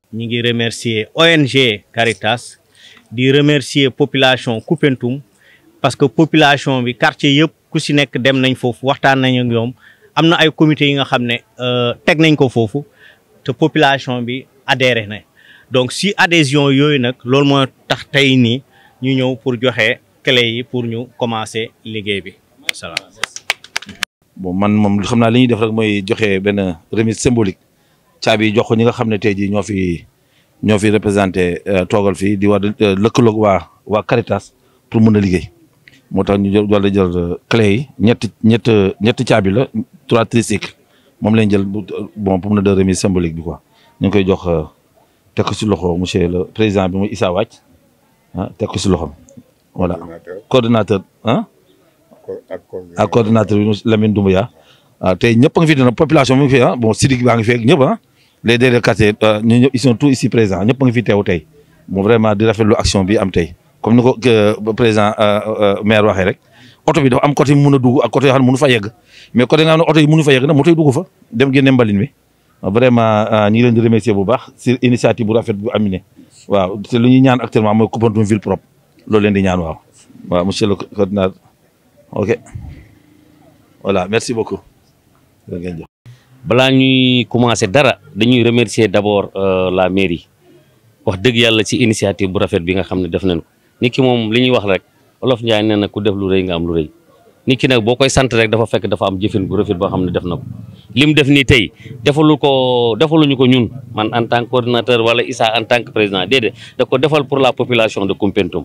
ñi ngi remercier ONG Caritas di remercier population Koupentoum parce que population bi quartier yëpp ku si nekk dem nañ foofu waxtaan nañ ak ñoom am na ay comité yi nga xam ne teg nañ ko foofu te population bi adhéré na donc si adhésion yooyu nag loolu moo tax tey nii ñu ñëw pour joxe clé yi pour ñu commencer liggéey bi salaam. bon man moom xam naa li ñuy def rek mooy joxe benn remise symbolique caabi jox ko ñi nga xam ne tey jii ñoo fi ñoo fi représenté toogal fii di war lëkkaloog waa waa Caritas pour mun a liggéey moo tax ñu jël wala jël clé yi ñetti ñett ñetti caabi la trois tricycles moom lañ jël bon pour mun a de remise symbolique bi quoi ñu ngi koy jox teg ko si loxo monsieur le président bi muy Issa Wàcc ah teg ko si loxom voilà coordonnateur ah ak coordonnateur bi Lamine Doumbouya waaw tey ñëpp a ngi fi dina population bi ngi fi ah bon Sidik baa ngi fi ak ñëpp ah les délégués quartier ñu ñëpp ils sont tous ici présents ñëpp a ngi fi teew tey bon vraiment di rafetlu action bi am tey comme ni ko président maire waxee rek oto bi dafa am côté mun a dugg ak côté yoo xam ne mënu fa yegg mais côté nga xam ne oto yi mënu fa yegg nag moto yi dugg fa dem génne mbalin mi vraiment ñu ngi leen di remercier bu baax si initiative bu rafet bu aminé waaw te lu ñuy ñaan actuellement mooy Koupentoum ville propre loolu leen di ñaan waaw waaw monsieur le coordinateur ok voilà merci beaucoup. balaa ñuy commencer dara dañuy remercier d'abord la mairie wax dëgg yàlla ci initiative bu rafet bi nga xam ne def nañ ko nit ki moom li ñuy wax rek olof Njaay nee na ku def lu rëy nga am lu rëy nit ki nag boo koy sant rek dafa fekk dafa am jëfin bu rafet boo xam ne def na ko lim def nii tey defalu ko defaluñu ko ñun man en tant que coordinateur wala Issa en tant que président déedéet da ko defal pour la population de Koupentoum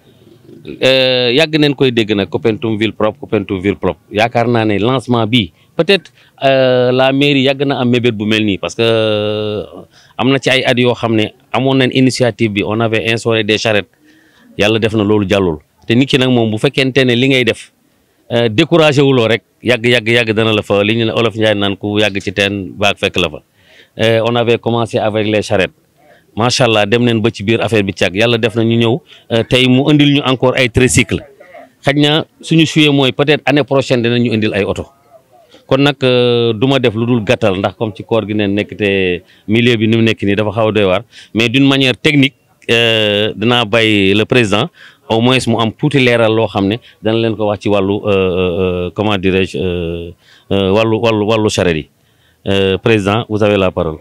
yàgg nañ koy dégg nag Koupentoum ville propre Koupentoum ville propre yaakaar naa ne lancement bi peut-être la mairie yàgg na am mébét bu mel nii parce que am na ci ay at yoo xam ne amoon nañ initiative bi on avait instauré des charrettes yàlla def na loolu jàllul te nit ki nag moom bu fekkente ne li ngay def découragé wuloo rek yàgg yàgg yàgg dana la fa li ñu ne olof Njaay naan ku yàgg ci teen baag fekk la fa on avait commencé avec les charrettes macha allah dem neen ba ci biir affaire bi càgg yàlla def na ñu ñëw tey mu indil ñu encore ay tricycle xaj na suñu suyee mooy peut-être année prochaine dinañ ñu indil ay oto kon nag du ma def lu dul gàttal ndax comme ci koor gi neen nekk te milieu bi ni mu nekk nii dafa xaw a doy waar mais d'une manière technique dinaa bàyyi le président au moins mu am tuuti leeral loo xam ne dana leen ko wax ci wàllu comment dirais-je wàllu wàllu wàllu charrette yi président vous avez la parole.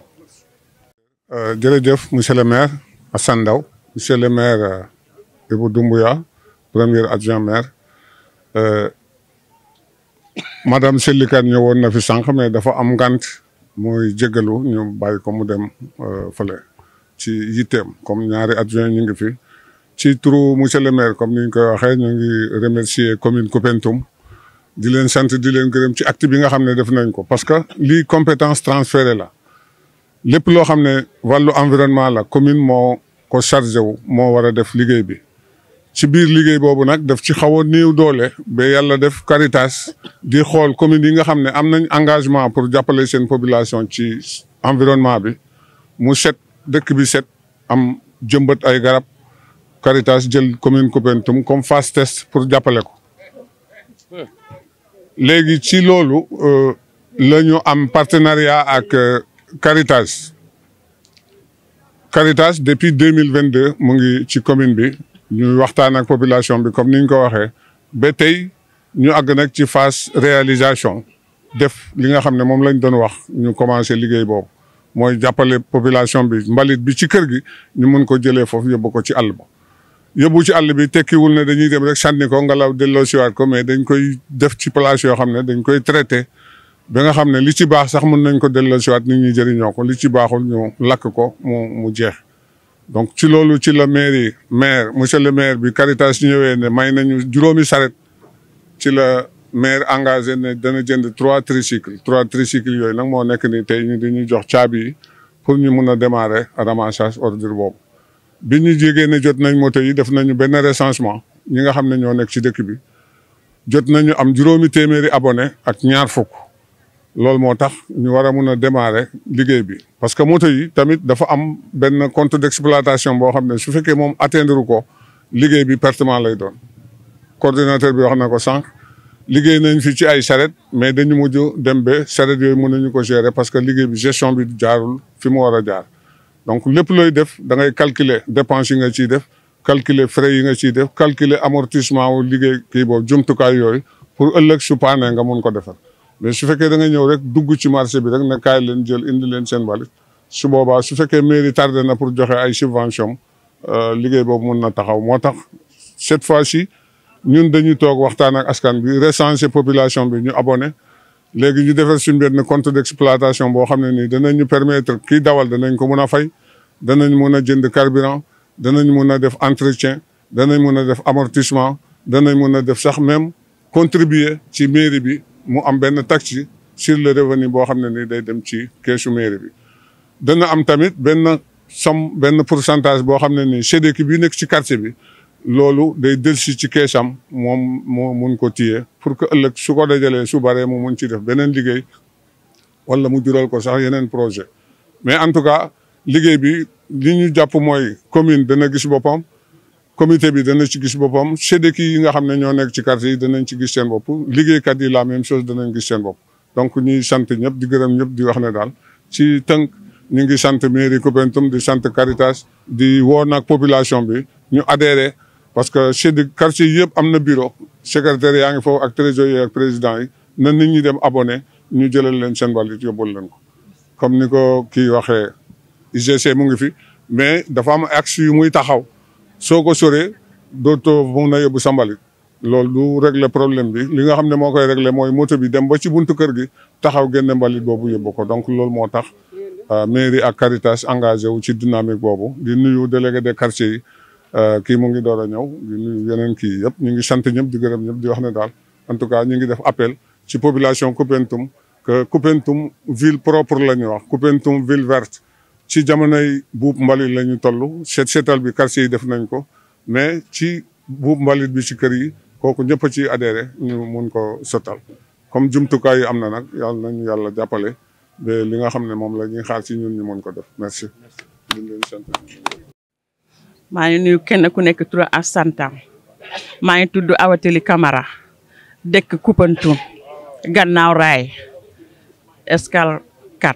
jërëjëf monsieur le maire Assane Ndao monsieur le maire Ibou Doumbouya premier adjoint maire madame Selli Kane ñëwoon na fi sànq mais dafa am ngant muy jégalu ñu bàyyi ko mu dem fële ci yitteem comme ñaari adjoint ñu ngi fi ci turu monsieur le maire comme ni ñu koy waxee ñu ngi remercier commune Koupentoum di leen sant di leen gërëm ci acte bi nga xam ne def nañ ko parce que lii compétence transférée la lépp loo xam ne wàllu environnement la commune moo ko chargé wu moo war a def liggéey bi ci biir liggéey boobu nag daf ci xaw a néew doole ba yàlla def Caritas di xool commune yi nga xam ne am nañ engagement pour jàppale seen population ci environnement bi mu set dëkk bi set am jëmbat ay garab Caritas jël commune Koupentoum comme phase test pour jàppale ko léegi ci loolu la ñu am partenariat ak Caritas Caritas depuis deux mille vingt deux mu ngi ci commune bi ñuy waxtaan ak population bi comme ni ñu ko waxee ba tey ñu àgg nag ci phase réalisation def li nga xam ne moom lañ doon wax ñu commencé liggéey boobu mooy jàppale population bi mbalit bi ci kër gi ñu mun ko jëlee foofu yóbbu ko ci àll ba. yóbbu ci àll bi tekkiwul ne dañuy dem rek sànni ko ngelaw delloo siwaat ko mais dañ koy def ci place yoo xam ne dañ koy traité. ba nga xam ne li ci baax sax mën nañ ko delloo si waat nit ñi jëriñoo ko li ci baaxul ñu lakk ko mu mu jeex donc ci loolu ci la mairie maire monsieur le maire bi Caritas ñëwee ne may nañu juróomi saret ci la maire engagé ne dana jënd trois tricycles trois tricycles yooyu nag moo nekk ni tey ñu dañuy jox caabi yi pour ñu mun a démarrer ramassage ordure boobu bi ñu jégee ne jot nañ moto yi def nañu benn recensement ñi nga xam ne ñoo nekk ci dëkk bi jot nañu am juróomi téeméeri abonné ak ñaar fukk loolu moo tax ñu war a mun a démarrer liggéey bi parce que moto yi tamit dafa am benn compte d'exploitation boo xam ne su fekkee moom atteindre ko liggéey bi pertement lay doon coordinateur bi wax na ko sànq liggéey nañ fi ci ay charrette mais dañu mujj dem ba charrette yooyu mën nañu ko gérer parce que liggéey bi gestion bi jaarul fi mu war a jaar donc lépp looy def da ngay calculer dépenses yi nga ciy def calculer frais yi nga ciy def calculer amortissement wu liggéey kii boobu jumtukaay yooyu pour ëllëg su paanee nga mun ko defar mais su fekkee da nga ñëw rek dugg ci marché bi rek ne kaay leen jël indi leen seen mbalit su boobaa su fekkee mairie tardé na pour joxe ay subvention liggéey boobu mun na taxaw moo tax cette fois-ci ñun dañuy toog waxtaan ak askan bi recenser population bi ñu abonné léegi ñu defar suñu benn compte d'exploitation boo xam ne nii danañ ñu permettre kii dawal danañ ko mun a fay danañ mun a jënd carburant danañ mun a def entretien danañ mun a def amortissement danañ mun a def sax même contribuer ci mairie bi mu am benn taxe sur le revenu boo xam ne nii day dem ci keesu mairie bi. dana am tamit benn somme benn pourcentage boo xam ne nii SEDEC bi nekk ci quartier bi loolu day dellusi ci keesam moom moo mun ko téye pour que ëllëg su ko dajalee su baree mu mun ci def beneen liggéey wala mu jural ko sax yeneen projet mais en tout cas liggéey bi li ñu jàpp mooy commune dana gis boppam comité bi dana ci gis boppam SEDEC yi nga xam ne ñoo nekk ci quartier yi danañ ci gis seen bopp liggéeykat yi la même chose danañ gis seen bopp donc ñuy sant ñëpp di gërëm ñëpp di wax ne daal ci tënk ñu ngi sant mairie Koupentoum di sant Caritas di woo nag population bi ñu adhéré parce que SEDEC quartier yëpp am na bureau secrétaire yaa ngi foofu ak trésorier ak président yi na nit ñi dem abonné ñu jëlal leen seen mbalit yóbbul leen ko comme ni ko kii waxee UGC mu ngi fi mais dafa am axe yu muy taxaw soo ko soree dootoo mun a yóbbu sa mbalit loolu du régler problème bi li nga xam ne moo koy régler mooy moto bi dem ba ci buntu kër gi taxaw génne mbalit boobu yóbbu ko donc loolu moo tax mairie ak Caritas engagé wu ci dynamique boobu di nuyu délégué des quartiers yi kii mu ngi door a ñëw di nuyu yeneen kii yëpp ñu ngi sant ñëpp di gërëm ñëpp di wax ne daal en tout cas ñu ngi def appel ci population Koupentoum que Koupentoum ville propre la ñuy wax Koupentoum ville verte ci jamonoy buub mbalit la ñu toll seet seetal bi quartier yi def nañ ko mais ci buub mbalit bi ci kër yi kooku ñëpp a ci adhéré ñu mun ko sottal comme jumtukaay yi am na nag yàlla nañu yàlla jàppale ba li nga xam ne moom la ñuy xaar ci ñun ñu mun ko def merci. ñu leen sant. maa ngi nuyu kenn ku nekk tur ak santam maa ngi tudd Awateli Camara dëkk Koupentoum gannaaw raay escale 4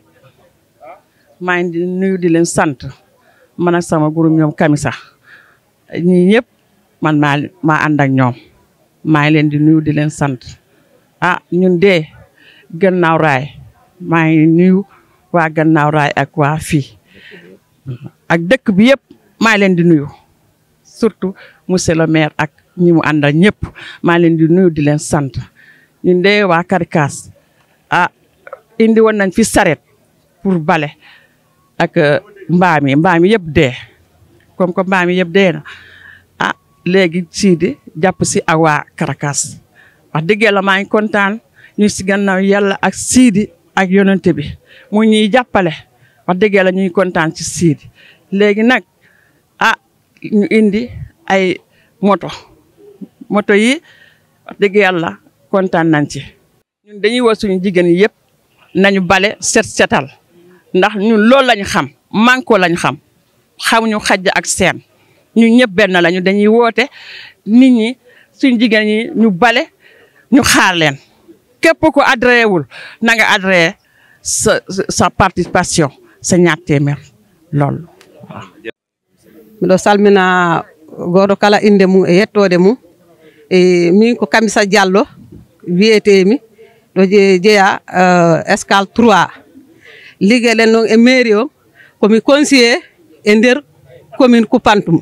maa ngi di nuyu di leen sant man ak sama groupe ñoom Kamisa ñii ñëpp man maa maa ànd ak ñoom maa ngi leen di nuyu di leen sant ah ñun de gannaaw raay maa ngi nuyu waa gannaaw raay ak waa fii ak dëkk bi yëpp maa leen di nuyu surtout monsieur le maire ak ñi mu àndal ñëpp maa leen di nuyu di leen sant ñun de waa Caritas ah indi woon nañ fi saret pour bale ak mbaam yi mbaam yi yëpp dee comme que mbaam yi yëpp dee na ah léegi Sidi jàpp si ak waa Caritas wax dëgg yàlla maa ngi kontaan ñu si gannaaw yàlla ak Sidi ak yonente bi mu ñuy jàppale wax dëgg yàlla ñuy kontaan ci Sidi léegi nag ah ñu indi ay moto moto yi wax dëgg yàlla kontaan nañ ci ñun dañuy woo suñu jigéen yi yëpp nañu bale set setal ndax ñun loolu lañu xam manko lañu xam xamuñu xajj ak seen ñun ñëpp benn lañu dañuy woote nit ñi suñu jigéen ñi ñu bale ñu xaar leen képp ko adhéré wul na nga adhéré sa sa participation sa ñaar téeméer loolu miɗo salmina goto kala inde mum e yettode mum e min ko kamisa diallo wiyetemi ɗo jeeya escale 3 liggueɗen noon e mairie o komi conseiller e nder commune Koupantoum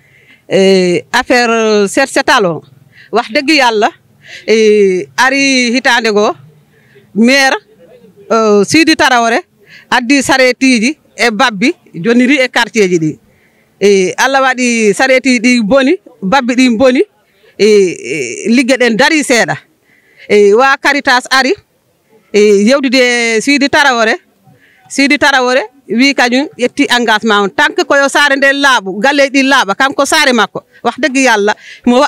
e affaire set setal o wax degg yallah e ari hitande goo maire Sidi Tarawore addi saretiji e babbi joni ri e quartier ji ɗi e Allah waɗi sareti ɗi boni babbi ɗi boni e ligge ɗen dari seeɗa e wa Caritas ari e yewdude e Sidi Tarawore Sidi Tarawore wi kañum ƴetti engagement on tant que koyo saare nde laaɓu galleji ɗi laaɓa kanko saare makko wax degg yallah mo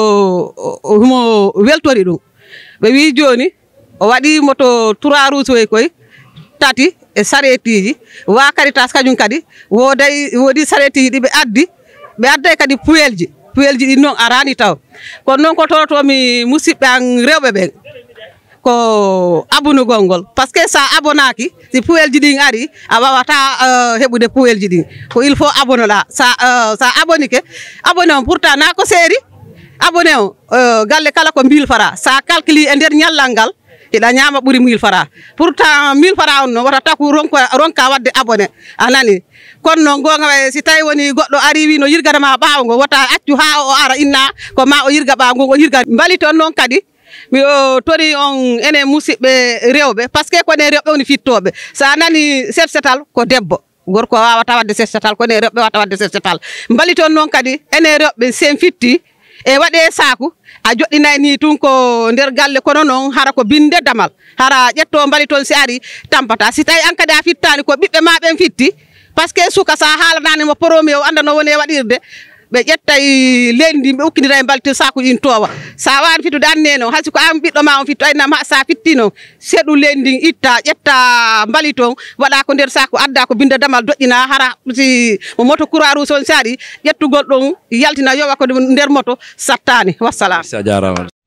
mo weltori ɗum ɓe wi joni o waɗi moto trois roues koy tati e saretiji wa Caritas kañum kadi woday woodi saretiji ɗi ɓe addi ɓe adday kadi puyelji puyelji ɗin noon arani taw kono noon ko totomi musidɓe an rewɓe ɓen ko abunugol ngol par ce que sa abonaki si puwelji ɗin ari a wawata heɓude puwelji ɗin ko il faut abonoɗa sa sa abonike abonné on pourtant na ko seeri abonné o galle kala ko mille fara sa calcule e nder ñallal ngal iɗa ñama ɓuuri mille fara pourtant mille fara on no wata taku ronka ronka wadde abonné a nani kono noon gonga way si tawi woni goɗɗo ari wi no yirganama ɓaawo ngo wota accu ha o ara inna ko ma o yirga ɓaawo ngo o yirga mbali toon noon kadi mi tori on enen musidɓe rewɓe par ce que kone rewɓe woni fittoɓe sa nani set setal ko debbo gorko wawata wadde set setal kone rewɓe wawata wadde set setal mbali toon noon kadi enen rewɓe sen fitti e waɗe saku a joɗɗinay ni tun ko nder galle kono noon hara ko binde damal hara ƴetto mbali toon si ari tampata si tawi an kadi a fittani ko ɓiɓɓe ma ɓen fitti par ce que suka sa haalananimo promi o anda no woni e waɗirde ɓe ƴettay leydi ndi ɓe ukkidira e mbaltir sakuji ɗin towa sa wawani fittude anne noon haysi ko an ɓiɗɗo ma on fitto aynam sa fitti noon seeɗu leydi ndin itta ƴetta mbali toon waɗa ko nder saku adda ko binde damal doƴƴina hara si mo moto croix rouge on si ari ƴettugol ɗon yaltina yowa ko nder moto sattani wassalam a jarama